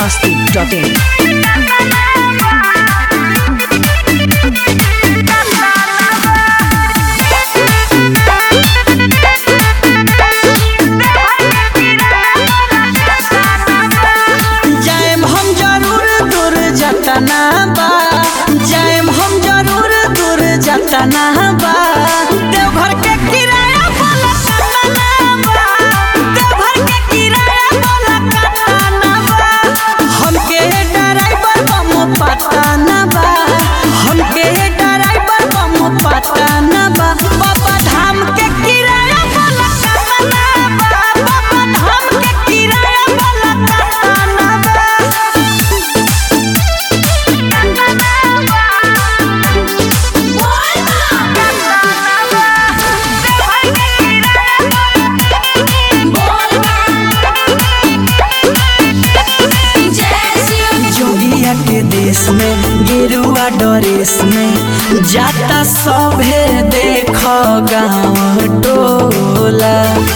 masti.in. जाएम हम जरूर दूर जतना बा जाएम हम जरूर दूर जतना बा देवघर के किराया बोला कतना बा देवघर के किराया बोला कतना बा हमके ड्राइवर बम पता न बा हमके ड्राइवर बम पता न बा बाबा धाम के किराया बोला कतना बा बाबा धाम के किराया बोला कतना बा जोगिया के देश में गेरुआ ड्रेस में जाता सभे देख गाँव टोला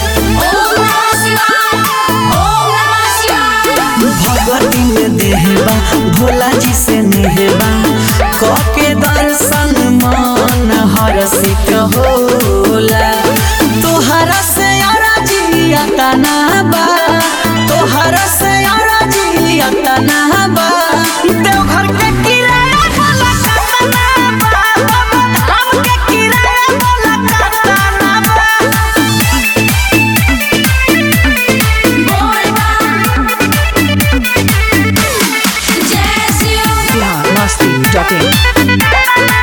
भगवती में देहबा भोला जी से नेहबा कके दर्शन मन हरसिक होला तोहरा से अरजिया तना बा तोहरा से अरजिया तना बा देवघर के किराया बोला कतना बा बाबा धाम के किराया बोला कतना बा Bihar masti.in.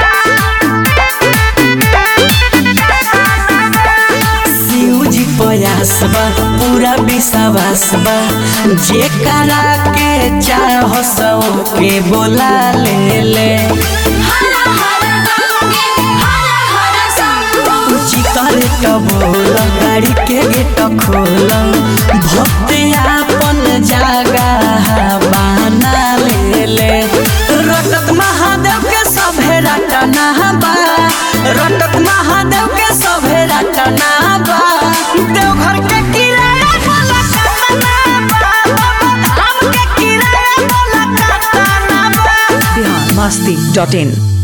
शिव जी प्रयास बा पूरा विश्वास बा जे करा के चाह सौ के बोला ले ले ऊंची करे तो बोल गाड़ी के गेट खोल भक्त आपन जागा बना ले ले रटत महादेव के सभे रटना बा रटत महादेव के सभे रटना बा देवघर के किराया बोला कतना बा बाबा धाम के किराया बोला कतना बा Bihar masti.in.